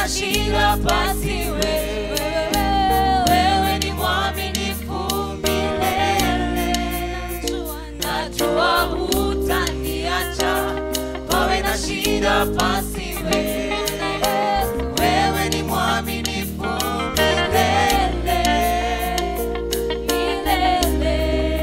na shida basi wewe, wewe ni mwaminifu milele. Najua hutaniacha, pawe na shida basi wewe, wewe ni mwaminifu milele, milele.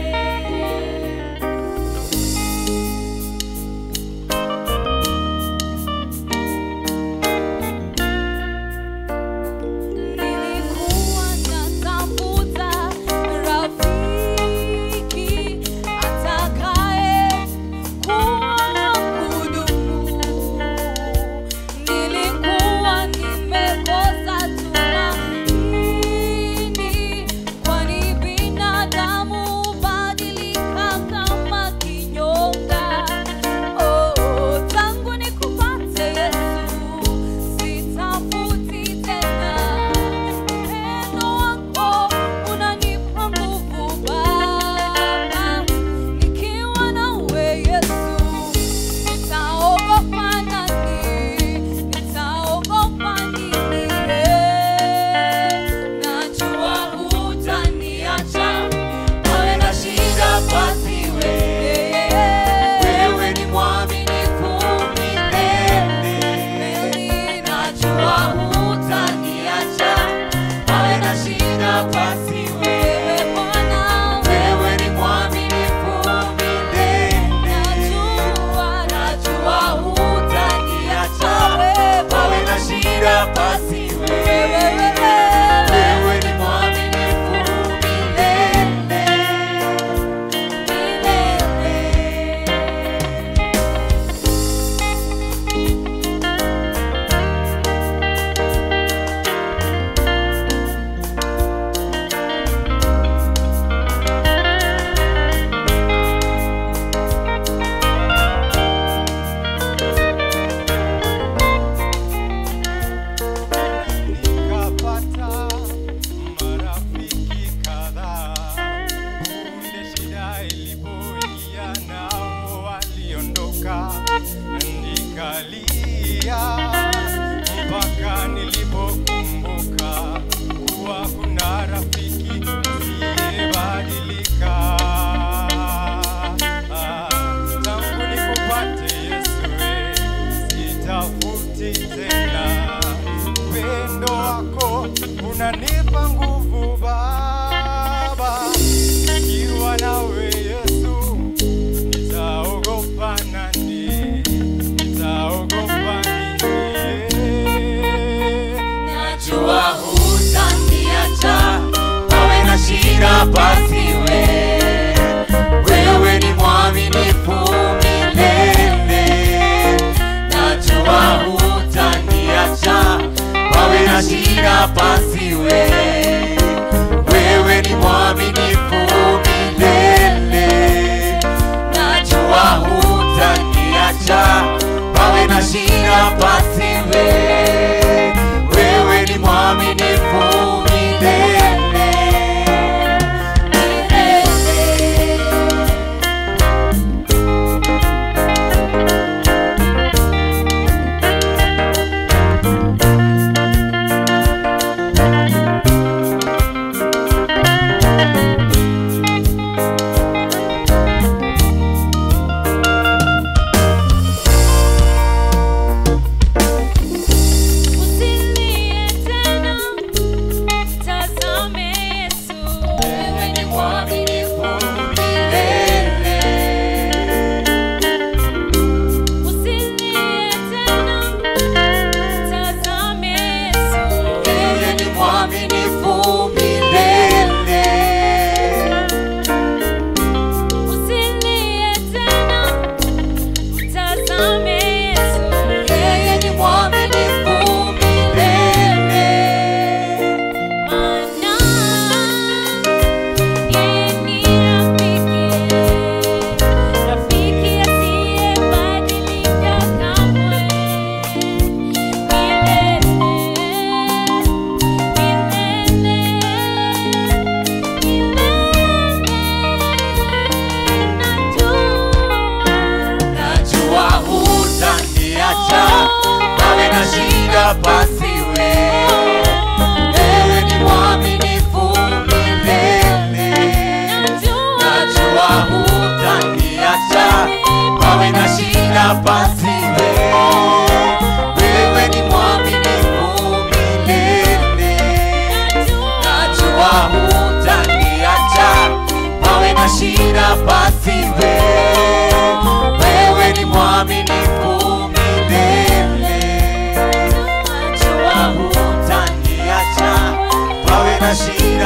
Nilikuwa natafuta rafiki atakaye kuwa kudumu. Nilikuwa nimekosa tumaini, kwani binadamu hubadilika kama kinyonga. Oh, tangu nikupate Yesu, sitafuti tena. Upendo wako unanipa nguvu Baba, nikiwa nawe Yesu, nitaogopa nani? Nitaogopa nini? Najua hutaniacha, pawe na shida basi wewe, wewe ni mwaminifu milele. Najua hutaniacha, pawe na shida basi wewe, wewe ni mwaminifu milele. Najua hutaniacha, pawe na shida basi wewe, wewe ni mwaminifu milele, milele. nikapata marafiki kadhaa. Punde shida ilipoingia, nao waliondoka, nikalia mpaka nilipokumbuka kuwa kuna rafiki asiyebadilika. Ah, Tangu nikupate Yesu, we, sitafuti tena upendo wako unanipa nguvu Baba, nikiwa nawe Yesu, nitaogopa nani? Nitaogopa nini? Najua hutaniacha, pawe na shida basi wewe, wewe ni mwaminifu milele. Najua hutaniacha, pawe na shida basi wewe, wewe ni mwaminifu milele. Najua hutaniacha, pawe na shida basi wewe, wewe ni mwaminifu milele, milele.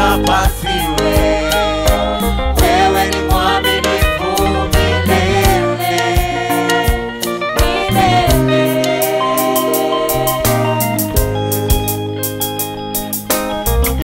pasiwe